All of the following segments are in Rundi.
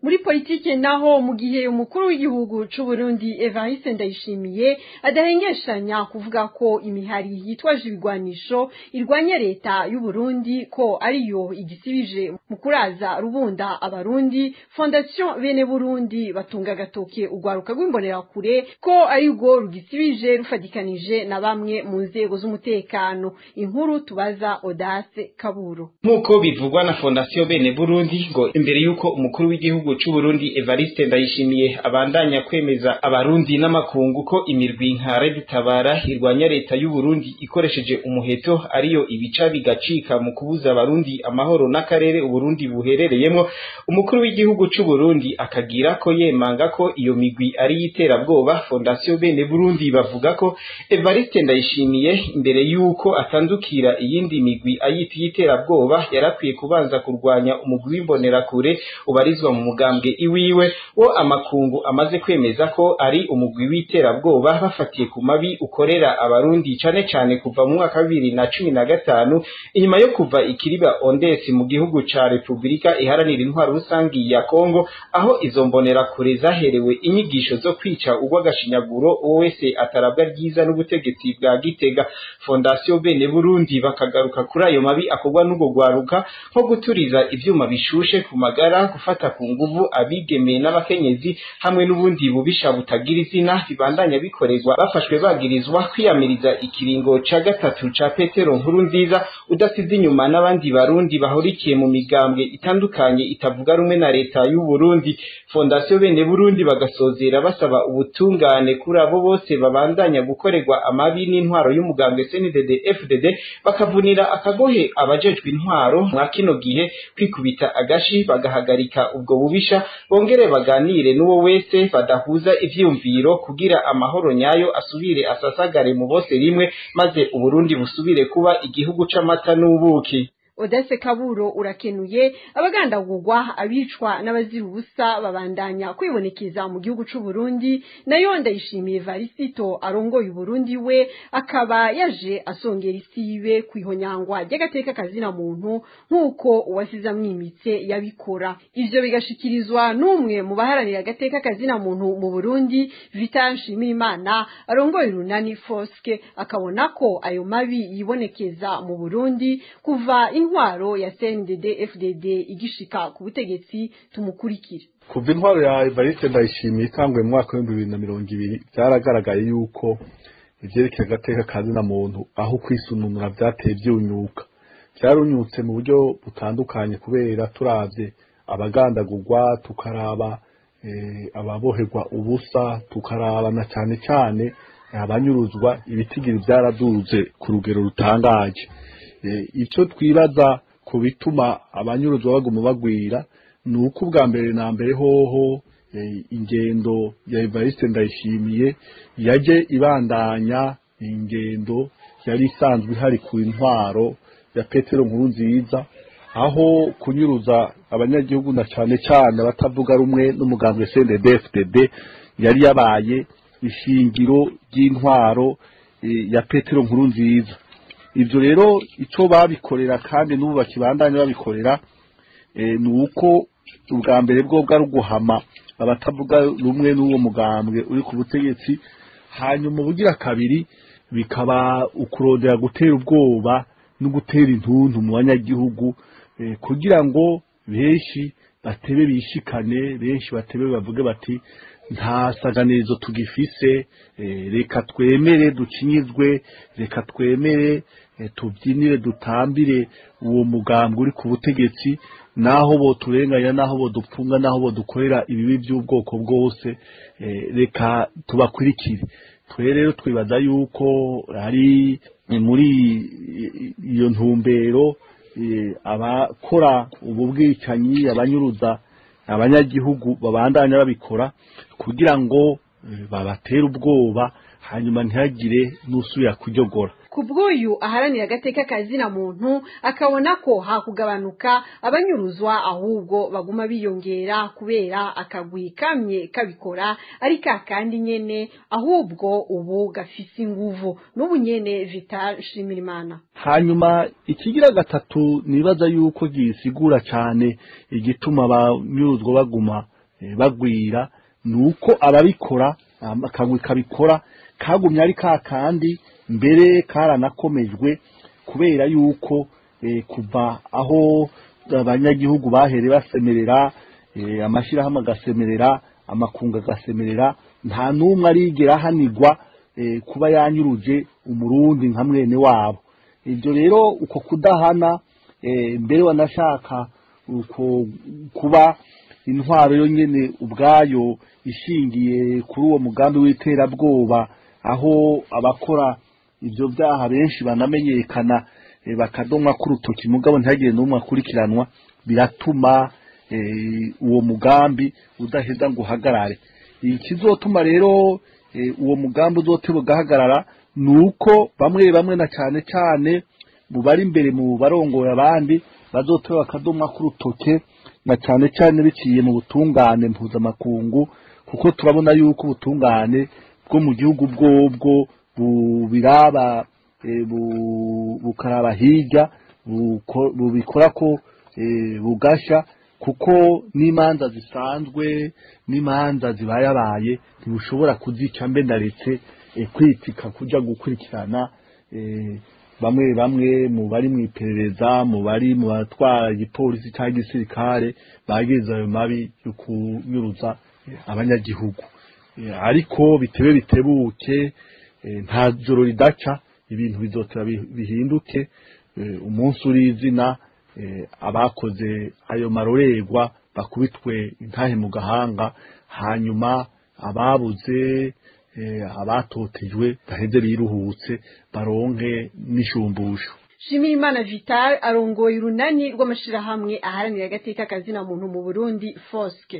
muri politike naho mu gihe umukuru w'igihugu c'u Burundi Evariste Ndayishimiye adahengeshanya kuvuga ko imihari yitwaje ibigwanisho irwanya leta y'u Burundi ko ariyo igisibije mu kuraza rubunda abarundi Fondation Bene Burundi batunga gatoke ugwaruka rw'imbonerakure ko ari rwo rugisibije rufadikanije na bamwe mu nzego z'umutekano inkuru tubaza Odace Kaburo nk'uko bivugwa na Fondation Bene Burundi ngo imbere y'uko umukuru w'igihugu c'u Burundi Evariste Ndayishimiye abandanya kwemeza abarundi n'amakungu ko imirwi nka Red Tabara irwanya leta y'u Burundi ikoresheje umuheto ariyo ibica bigacika mu kubuza abarundi amahoro n'akarere uburundi buherereyemo umukuru w'igihugu c'u Burundi akagira ko yemanga ko iyo migwi ari yiterabwoba Fondation Bene Burundi bavuga ko Evariste Ndayishimiye imbere y'uko atandukira iyindi migwi ayita yiterabwoba yarakwiye kubanza kurwanya umugwi w'imbonerakure ubarizwa mu mugambwe iwiwe wo amakungu amaze kwemeza ko ari umugwi w'iterabwoba bafatiye ku mabi ukorera abarundi cane cane kuva mu mwaka wa bibiri na cumi na gatanu inyuma yo kuva ikiriba ondesi mu gihugu ca repubulika iharanira intwaro rusangi ya kongo aho izo mbonerakure zaherewe inyigisho zo kwica urw'agashinyaguro uwo wese atarabwa ryiza n'ubutegetsi bwa gitega fondasiyo bene burundi bakagaruka kuri ayo mabi akorwa n'ubwo rwaruka nko guturiza ivyuma bishushe ku magara gufata ku nguvu abigemeye n'abakenyezi hamwe n'ubundi bubisha butagira izina bibandanya bikorerwa bafashwe bagirizwa kwiyamiriza ikiringo ca gatatu ca petero nkuru nziza udasize inyuma n'abandi barundi bahurikiye mu migambwe itandukanye itavuga rumwe na leta y'u Burundi fondasiyo bene burundi bagasozera basaba ubutungane kuri abo bose babandanya gukorerwa amabi n'intwaro y'umugambwe CNDD FDD bakavunira akagohe abajejwe intwaro mwa kino gihe kwikubita agashi bagahagarika ubwo bubisha bongere baganire n'uwo wese badahuza ivyumviro kugira amahoro nyayo asubire asasagare mu bose rimwe maze uburundi busubire kuba igihugu c'amata n'ubuki Odese Kaburo urakenuye abagandagurwa abicwa n'abazira ubusa babandanya kwibonekeza mu gihugu c'u Burundi nayo ndayishimiye Varisito arongoye Burundi we akaba yaje asongera isibe kwihonyangwa ry'agateka kazina muntu nkuko uwasiza mwimitse yabikora ivyo bigashikirizwa n'umwe mu baharanira agateka kazina muntu mu Burundi Vital Nshimirimana arongoye Runani Foske akabona ko ayo mabi yibonekeza mu Burundi kuva intwaro ya CNDD FDD igishika ku butegetsi tumukurikire kuva intwaro ya Evariste Ndayishimiye itangwe mu mwaka w'ibihumbi bibiri na mirongo ibiri byaragaragaye yuko ivyerekeye agateka kazina muntu aho kwisununura vyateye vyunyuka vyarunyutse mu buryo butandukanye kubera turavye abagandagurwa tukaraba ababoherwa ubusa tukaraba na cane cane abanyuruzwa ibitigiri vyaraduze ku rugero rutangaje icyo twibaza ku bituma abanyuruzwa baguma bagwira ni uko ubwa mbere na mbere hoho ingendo ya Evariste Ndayishimiye yaje ibandanya ingendo yari isanzwe ihari ku intwaro ya Petero nkuru nziza aho kunyuruza abanyagihugu na cyane cyane abatavuga rumwe n'umugambwe CNDD-FDD yari yabaye ishingiro ry'intwaro ya Petero nkuru nziza ibyo rero icyo babikorera kandi n'ubu bakibandanya babikorera ni uko ubwa mbere bwo bwari uguhama abatavuga rumwe n'uwo mugambwe uri ku butegetsi hanyuma ubugira kabiri bikaba ukurondera gutera ubwoba no gutera intuntu mu banyagihugu kugira ngo benshi batebe bishikane benshi batebe bavuge bati nta saganizo tugifise reka twemere dukinyizwe reka twemere tubyinire dutambire uwo mugambwe uri ku butegetsi naho bo turenganya naho bo dupfunga naho bo dukorera ibibi by'ubwoko bwose reka tubakurikire twe rero twibaza yuko ari muri iyo ntumbero abakora ubu bwicanyi abanyuruza abanyagihugu babandanya babikora kugira ngo babatere ubwoba hanyuma ntihagire n'usubira kuryogora ku bw'uyu aharanira agateka kazina muntu akabona ko hakugabanuka abanyuruzwa ahubwo baguma biyongera kubera akagwi kamye kabikora ari ka kandi nyene ahubwo ubu gafise inguvu n'ubu nyene Vital Shimirimana hanyuma ikigira gatatu nibaza yuko gisigura cyane igituma abanyuruzwa baguma eh, bagwira ni uko ababikora akagwi kabikora kagumye ari ka kandi mbere karanakomejwe kubera yuko eh, kuva aho abanyagihugu bahere basemerera eh, amashyirahamwe agasemerera amakunga agasemerera nta n'umwe arigera ahanigwa eh, kuba yanyuruje umurundi nka mwene wabo ibyo rero uko kudahana eh, mbere wanashaka uko kuba intwaro yo nyene ubwayo ishingiye kuri uwo mugambi w'iterabwoba aho abakora ibyo byaha benshi banamenyekana eh, bakadomwa k'urutoki mugabo ntihagire n'umwe akurikiranwa biratuma eh, uwo mugambi udaheza ngo uhagarare ikizotuma rero eh, uwo mugambi uzoteba ugahagarara ni uko bamwe bamwe na cyane cyane mu bari imbere mu barongoye abandi bazoteba akadomwa k'urutoke na cyane cyane biciye mu butungane mpuzamakungu kuko turabona yuko ubutungane bwo mu gihugu bwobwo bubiraba eh, bu- bukaraba hirya buko- bubikora ko eh, bugasha kuko n'imanza zisanzwe n'imanza zibayabaye ntibushobora kuzica mbe ndaretse eh, kwitika kuja gukurikirana eh, bamwe bamwe mu bari mu iperereza mu bari mu batwara igipolisi cyangwa igisirikare bagize ayo mabi yo kunyuruza eh, abanyagihugu Eh, ariko bitebe bitebuke eh, nta joro ridaca ibintu bizotera bi- bihinduke eh, umunsi uri izina eh, abakoze ayo marorerwa bakubitwe intahe mu gahanga hanyuma ababuze eh, abatotejwe baheze biruhutse baronke n'ishumbusho Shimirimana Vital arongoye urunani rw'amashirahamwe aharanira agateka kazina muntu mu Burundi Foske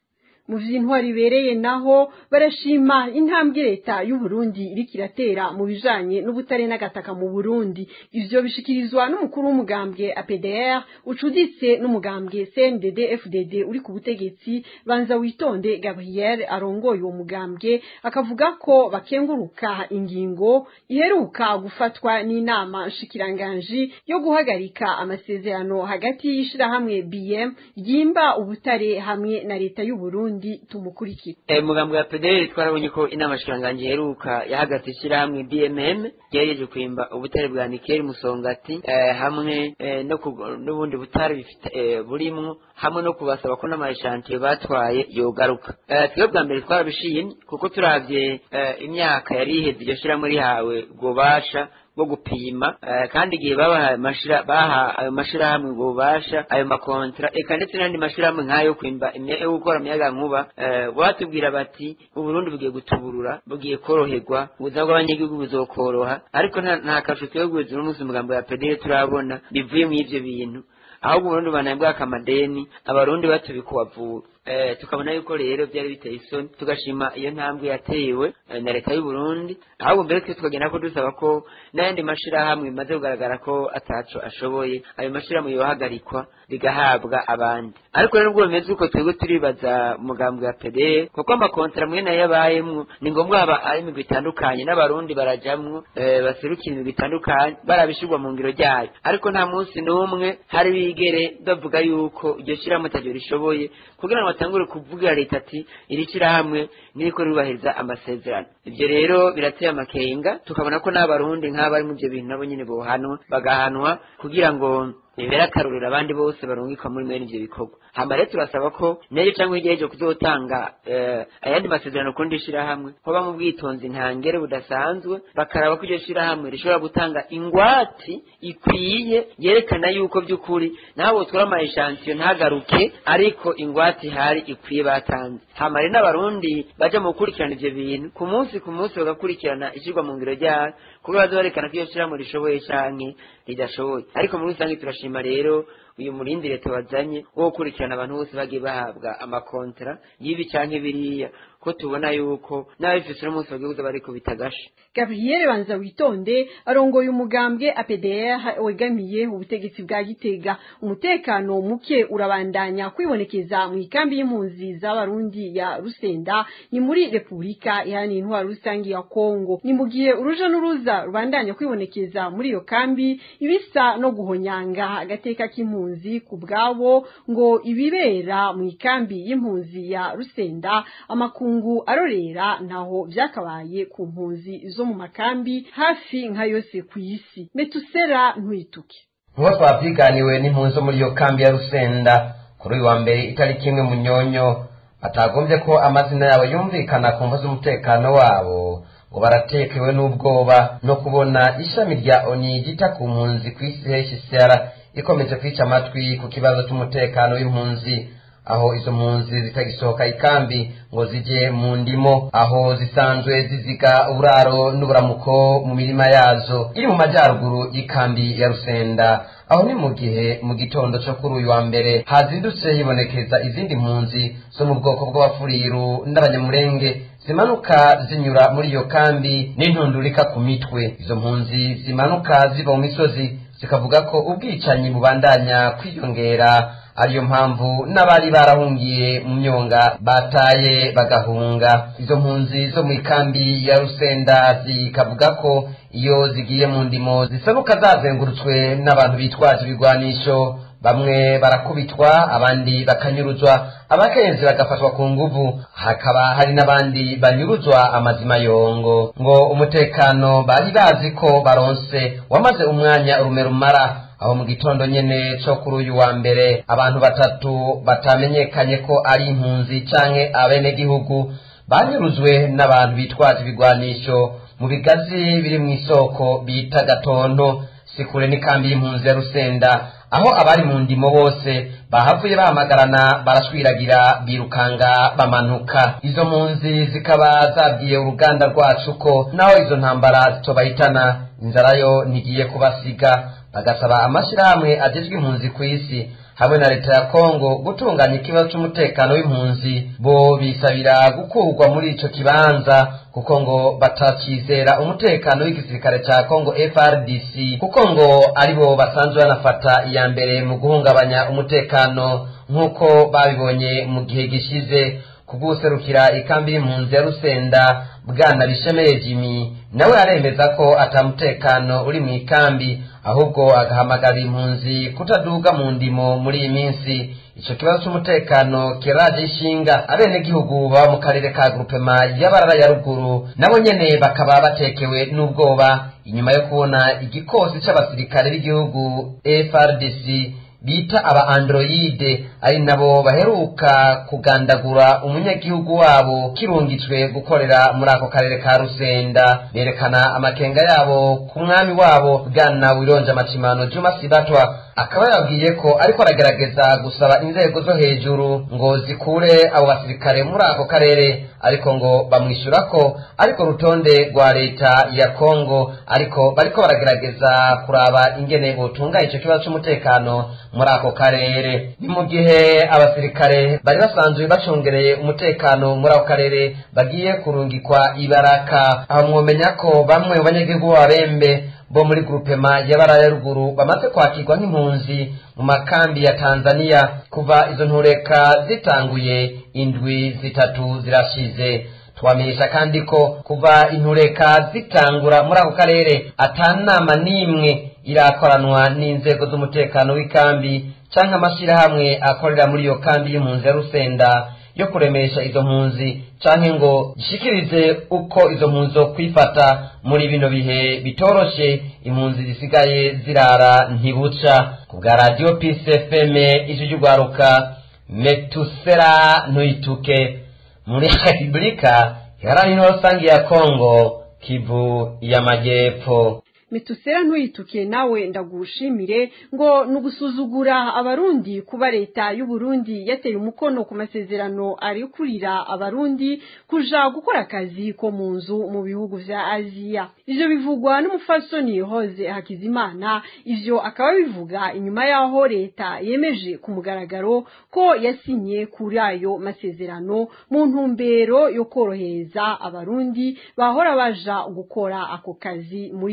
mu vy'intwari ibereye naho barashima intambwe leta y'u Burundi iriko iratera mu bijanye n'ubutare n'agataka mu Burundi ivyo bishikirizwa n'umukuru w'umugambwe APDR ucuditse n'umugambwe CNDD FDD uri ku butegetsi banza witonde Gabriel arongoye uwo mugambwe akavuga ko bakenguruka ingingo iheruka gufatwa n'inama nshikiranganji yo guhagarika amasezerano hagati y'ishirahamwe BM ryimba ubutare hamwe na leta y'u Burundi tumukurikira Eh, mugambo ya PDL twarabonye ko inama shikiranganje iheruka yahagaze ishyirahamwe BMM ryereje kwimba ubutare bwa Nikeli Musongati eh, hamwe eh, no ku- n'ubundi butare bifite eh, burimwo hamwe no kubasaba ko n'amashantiye batwaye yogaruka eh, twebwe bwa mbere twarabishimye kuko turavye eh, imyaka yari iheze iryo shyirahamwe rihawe ububasha bwo gupima eh, kandi igihe babahaye amashira baha ayo mashirahamwe ubwo bubasha ayo makontra eka ndetse n'andi mashirahamwe nk'ayo kwimba imya- yo gukora umuyaga nkuba eh, batubwira bati uburundi bugiye gutuburura bugiye koroherwa ubuzima bw'abanyagihugu buzokoroha ariko nta nta kasho twebwe n'umunsi umugambo ya pedere turabona bivuye mu ivyo bintu ahubwo uburundi banabwaka amadeni abarundi batubikuwavura eh, tukabona yuko rero byari biteye isoni tugashima iyo ntambwe yatewe eh, na leta y'u Burundi ahubwo mbere twe tukagenda ko dusaba ko n'ayandi mashirahamwe bimaze kugaragara ko ataco ashoboye ayo mashirahamwe yohagarikwa bigahabwa abandi ariko rero ubwo bimeze uko twebwe turibaza umugambi wa PDE kuko amakontara mwe nayo yabayemwo ni ngombwa haba ari imigwi itandukanye n'abarundi barajamwo eh, baserukira imigwi itandukanye barabishirwa mu ngiro ryayo ariko nta munsi n'umwe hari bigere bavuga yuko iryo shirahamwe ataryo rishoboye kugira ngo batangure kuvugira leta ati iri shirahamwe niriko rirubahiriza amasezerano ivyo rero birateye amakenga tukabona ko n'abarundi nk'abari mu ivyo bintu nabo nyene bohanwa bagahanwa kugira ngo bibere akarorero abandi bose barungikwa muri mwene ivyo bikorwa hama rero turasaba ko nejo cyangwa hirya y'ejo kuzotanga eh, ayandi masezerano kundi shirahamwe hoba mu bwitonzi ntangere budasanzwe bakaraba ko iryo shirahamwe rishobora gutanga ingwati ikwiye yerekana yuko by'ukuri nabo twara amayeshansiyo ntagaruke ariko ingwati ihari ikwiye batanze hama rero n'abarundi baja mu gukurikirana ivyo bintu ku munsi ku munsi bagakurikirana ishyirwa mu ngiro ryayo kuko baza barekana ko iyo shirahamwe rishoboye canke ridashoboye ariko muri rusange turashima rero uyu murindi leta wazanye wo gukurikirana abantu bose bagiye bahabwa amakontra y'ibi canke biriya ko tubona yuko n'ababifise n'umunsi bagiye kuza bariko bitagasha Gabriel banza witonde arongoye umugambwe APDR wegamiye ubutegetsi bwa Gitega umutekano muke urabandanya kwibonekeza mu ikambi y'impunzi z'abarundi ya Rusenda ni muri Republika yani intwaro rusangi ya Kongo ni mu gihe uruja n'uruza rubandanya kwibonekeza muri iyo kambi ibisa no guhonyanga agateka k'impunzi y'impunzi ku bwabo ngo ibibera mu ikambi y'impunzi ya rusenda amakungu arorera ntaho vyakabaye ku mpunzi zo mu makambi hafi nka yose ku isi metusera ntwituke nk'uko twavyiganiwe n'impunzi zo muri iyo kambi ya rusenda kuri uyu wa mbere itariki imwe munyonyo batagombye ko amazina yabo yumvikana ku mvu z'umutekano wabo ngo baratekewe n'ubwoba no kubona ishami rya oni ryita ku mpunzi ku isi hcr ikomeje kwica amatwi ku kibazo cy'umutekano w'impunzi aho izo mpunzi zitagisohoka ikambi ngo zije mu ndimo aho zisanzwe ziziga uburaro n'uburamuko mu mirima yazo iri mu majyaruguru y'ikambi ya rusenda aho ni mu gihe mu gitondo cyo kuri uyu wa mbere hazindutse hibonekeza izindi mpunzi zo mu bwoko bw'abafuriru n'abanyamurenge zimanuka zinyura muri iyo kambi n'intundurika ku mitwe izo mpunzi zimanuka ziva mu misozi zikavuga ko ubwicanyi bubandanya kwiyongera ariyo mpamvu n'abari barahungiye mu myonga bataye bagahunga izo mpunzi zo mu ikambi ya rusenda zikavuga ko iyo zigiye mu ndimo zisanuka zazengurutswe n'abantu bitwaje ibigwanisho bamwe barakubitwa abandi bakanyuruzwa abakenzi bagafatwa ku nguvu hakaba hari n'abandi banyuruzwa amazima yongo ngo umutekano bari bazi ko baronse wamaze umwanya urume rumara aho mu gitondo nyene co kuri uyu wa mbere abantu batatu batamenyekanye ko ari impunzi canke abenegihugu banyuruzwe n'abantu bitwaje ibigwanisho mu bigazi biri mu isoko bita gatonto sikure n'ikambi y'impunzi ya rusenda aho abari mu ndimo bose bahavuye bahamagarana barashwiragira birukanga bamanuka izo mpunzi zikaba zabwiye uruganda rwacu ko naho izo ntambara zitobahitana inzara yo ntigiye kubasiga bagasaba amashyirahamwe agezwe impunzi ku isi hamwe na leta ya kongo gutunganya ikibazo cy'umutekano w'impunzi bo bisabira gukurwa muri ico kibanza kuko ngo batakizera umutekano w'igisirikare cya kongo frdc kuko ngo aribo basanzwe banafata iya mbere mu guhungabanya umutekano nk'uko babibonye mu gihe gishize kubw'userukira ikambi y'impunzi ya rusenda bwana bishemeye jimmy nawe aremeza ko atamutekano uri mu ikambi ahubwo agahamagarira impunzi kutaduga mu ndimo muri iyi minsi icyo kibazo cy'umutekano kiraje ishinga abenegihugu baba mu karere ka grupema y'abarara ya ruguru nabo nyene bakaba batekewe n'ubwoba inyuma yo kubona igikosi c'abasirikare b'igihugu frdc bita aba androide ari nabo baheruka kugandagura umunyagihugu wabo kirungitswe gukorera muri ako karere ka rusenda berekana amakenga yabo ku mwami wabo bwana wironja amacimano juma sibatwa akaba yabwiye ko ariko aragerageza gusaba inzego zo hejuru ngo zikure abo basirikare muri ako karere ariko ngo bamwishyura ko ariko rutonde rwa leta ya kongo ariko bariko baragerageza kuraba ingene botunganya ico kibazo c'umutekano muri ako karere ni mu gihe abasirikare bari basanzwe bacungereye umutekano muri ako karere bagiye kurungikwa ibaraka aho mwomenya ko bamwe mu banyagihugu b'ababembe bo muri grupema y'abara ya ruguru bamaze kwakirwa nk'impunzi mu makambi ya tanzania kuva izo ntureka zitanguye indwi zitatu zirashize twamenyesha kandi ko kuva intureka zitangura muri ako karere atanama n'imwe irakoranwa n'inzego z'umutekano w'ikambi cyangwa amashyirahamwe akorera muri iyo kambi y'impunzi ya rusenda yo kuremesha izo mpunzi canke ngo gishikirize uko izo mpunzi zo kwifata muri bino bihe bitoroshe impunzi zisigaye zirara ntibuca ku bwa radiyo pisi fm ijwi ry'urwaruka metusera ntuyituke muri repubulika iharanira rusange ya kongo kivu y'amajyepfo mitusera ntuyituke nawe ndagushimire ngo ni ugusuzugura abarundi kuba leta y'uburundi yateye umukono ku masezerano arekurira abarundi kuja gukora akazi ko mu nzu mu bihugu vya aziya ivyo bivugwa n'umufasoni hoze hakizimana ivyo akaba bivuga inyuma y'aho leta yemeje ku mugaragaro ko yasinye kuri ayo masezerano mu ntumbero yo korohereza abarundi bahora baja gukora ako kazi muri ivyo bihugu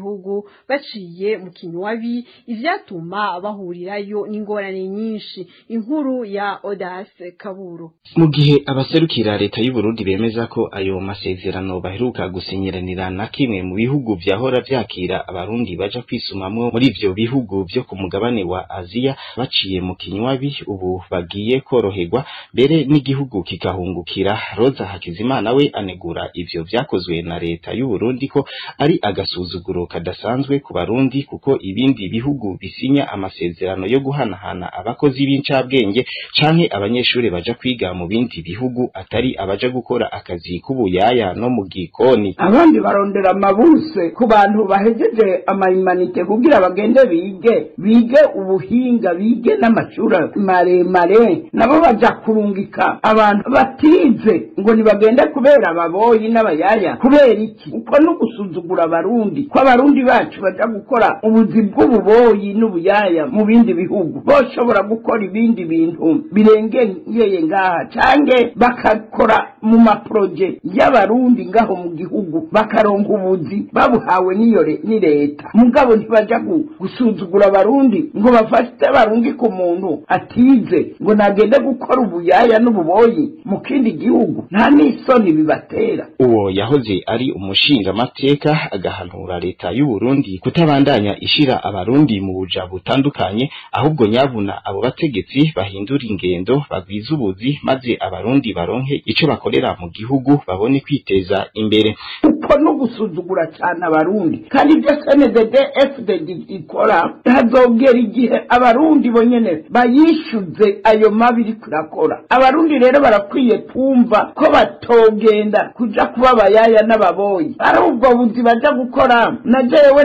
gihugu baciye mu kinywabi ivyatuma bahurirayo n'ingorane nyinshi inkuru ya Odas Kaburo mu gihe abaserukira leta y'u Burundi bemeza ko ayo masezerano baheruka gusinyiranira na kimwe mu bihugu vyahora vyakira abarundi baja kwisumamwo muri ivyo bihugu vyo ku mugabane wa Aziya baciye mu kinywabi ubu bagiye koroherwa mbere n'igihugu kigahungukira Roza Hakizimana we anegura ivyo vyakozwe na leta y'u Burundi ko ari agasuzuguro kadasanzwe ku barundi kuko ibindi bihugu bisinya amasezerano yo guhanahana abakozi b'incabwenge canke abanyeshuri baja kwiga mu bindi bihugu atari abaja gukora akazi k'ubuyaya no mu gikoni abandi barondera amabuse ku bantu bahejeje amayimanite kugira bagende bige bige ubuhinga bige n'amashuri maremare nabo baja kurungika abantu batize ngo nibagende kubera ababoyi n'abayaya kubera iki uko no gusuzugura abarundi ko abarundi bacu baja gukora ubuzi bw'ububoyi n'ubuyaya mu bindi bihugu boshobora gukora ibindi bintu birengeye ngaha cange bakakora mu maproje y'abarundi ngaho mu gihugu bakaronka ubuzi babuhawe n'iyo ni leta mugabo ntibaja gusuzugura abarundi ngo bafate abarundi ku muntu atize ngo nagende gukora ubuyaya n'ububoyi mu kindi gihugu nta n'isoni bibatera uwo yahoze ari umushingamateka agahanura leta y'u Burundi kutabandanya ishira abarundi mu buja butandukanye ahubwo nyabuna abo bategetsi bahindura ingendo bagwiza ubuzi maze abarundi baronke ico bakorera mu gihugu babone kwiteza imbere uko no gusuzugura cyane abarundi kandi ibyo CNDD FDD ikora hazogera igihe abarundi bonyene bayishuze ayo mabi iri kurakora abarundi rero barakwiye kumva ko batogenda kuja kuba abayaya n'ababoyi ari ubwo buzi baja gukora na jewe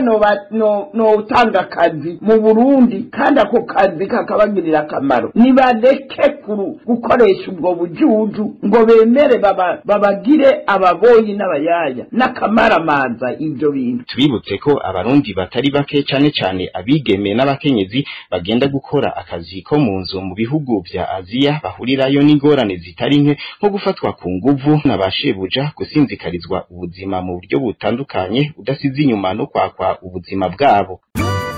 notanga no, akazi mu burundi kandi ako kazi kakabagirira akamaro nibareke kuru gukoresha ubwo bujuju ngo bemere babagire baba ababoyi n'abayaya n'akamaramaza ibyo bintu tubibutse ko abarundi batari bake cane cane abigeme n'abakenyezi bagenda gukora akazi ko mu nzu mu bihugu vya aziya bahurirayo n'ingorane zitari nke nko gufatwa ku nguvu n'abashebuja gusinzikarizwa ubuzima mu buryo butandukanye udasize inyuma no kwakwa ubuzima bwabo